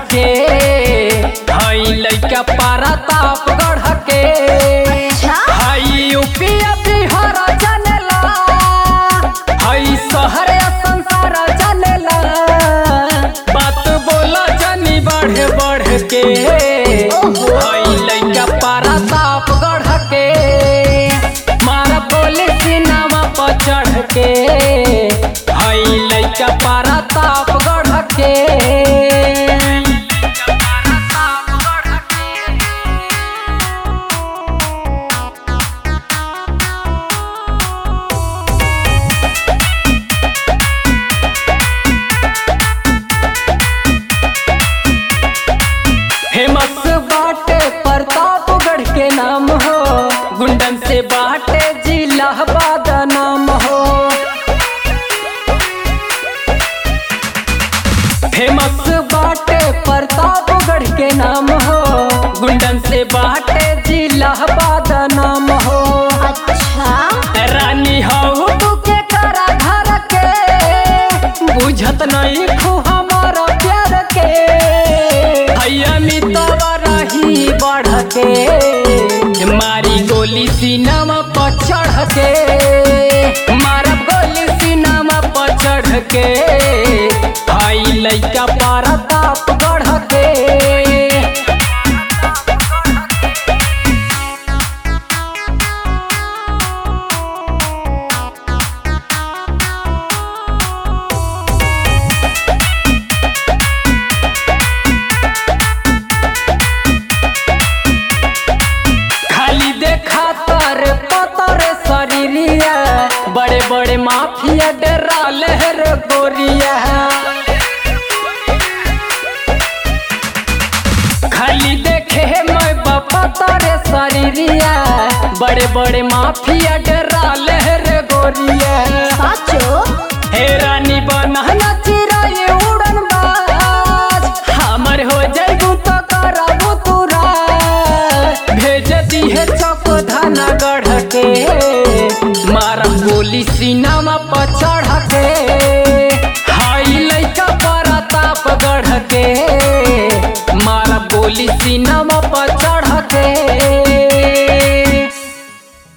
के हई लइका पारा ताप गढ़ के अच्छा हई यूपी बिहार जनेला हई शहर संसार जनेला बात बोला जनी बढ़ बढ़ के हई लइका पारा ताप गढ़ के मारा बोले सिनेमा पर चढ़ के हई लइका पारा ताप गढ़ के फेमस बाटे प्रतापगढ़ के नाम हो गुंडन से बाटे जिला नाम हो फेमस बाटे प्रतापगढ़ के नाम हो गुंडन से बाटे जिला नाम हो अच्छा रानी हो तू के करा घर के बुझत नहीं खू हमारा प्यार के हैया मितवा रही बढ़ के मारी गोली सीनामा पर चढ़ के मारब गोली सीनामा पर चढ़ के हाई लइका पारा ताप गढ़ के खाली देखा तर पतर शरीरिया बड़े बड़े माफिया डरा लहर गोरिया खाली देखे मैं बापा तारे शरीरिया बड़े बड़े माफिया डरा लहर गोरिया साचो हे रानी बनहना चिराए उड़न बाज हमर हो जाइबू तो करबू तूरा भेज दिहे चौक धाना गढ़ के मारा गोली सीनामा पर चढ़ के हाई लइका पर ताप गढ़ के मारा गोली सीनामा पर चढ़